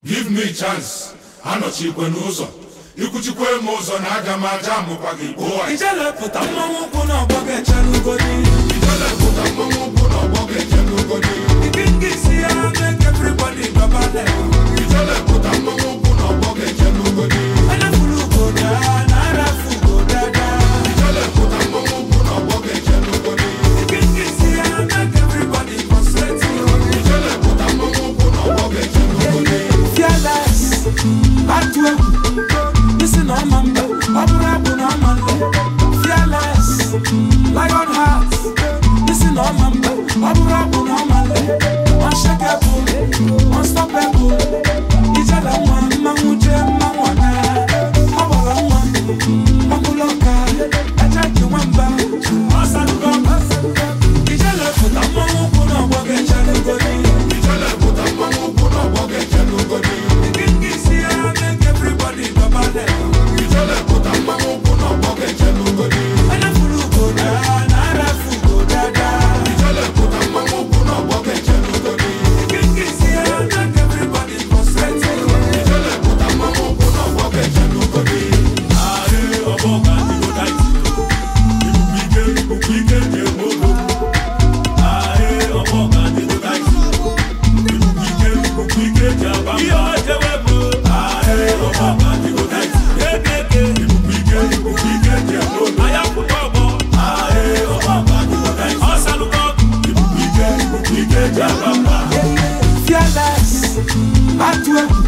give me chance anọchikwe n'ụzọ ikwuchikwe m ụzọ na aga m aja amụkwa gị gboo ijelepụta mmanwụ ụkwụ n'ọgbọ ga-echerugodi ijelepụta mmanwụ ụkwụ na ọgbọ ga-eje n'ugodi ike nke isi ya make everybody gbaba level ijelepụta mmanwụ ụkwụ na ọgbọ ga-eje n'ugodi anafuru ugoda na arafu ugodada ijelepụta mmanwụ ụkwụ na ọgbọ ga-eje n'ugodi ike nke isi ya make everybody concentrate ijelepụta mmanwụ ụkwụ na ọgbọ ga-eje n'ugodi fearless atụ egwu isi na ọma mba ọ bụrụ abụ na ọma nle fearless lion heart isi na ọma mba ọ bụrụ abụ na ọma nle unshakable unstoppable ijela nwa mmanwụ jee mmanwụ ọna ọ gbara nwa ọbụla ọka aja ji nwamba ọsalugo ijele pụta mmanwụ ụkwụ na ọgbọ ga-echere ugodi ijelepụta mmanwụ ụkwụ na ọgbọ ga-eje n'ugodi ijelepụta mmanwụ ụkwụ na ọgbọ ga-eje n'ugodi ijelepụta mmanwụ ụkwụ na ọgbọ ga-eje n'ugodi ijelepụta mmanwụ ụkwụ na ọgbọ ga-eje n'ugodi Fearless, atụ egwu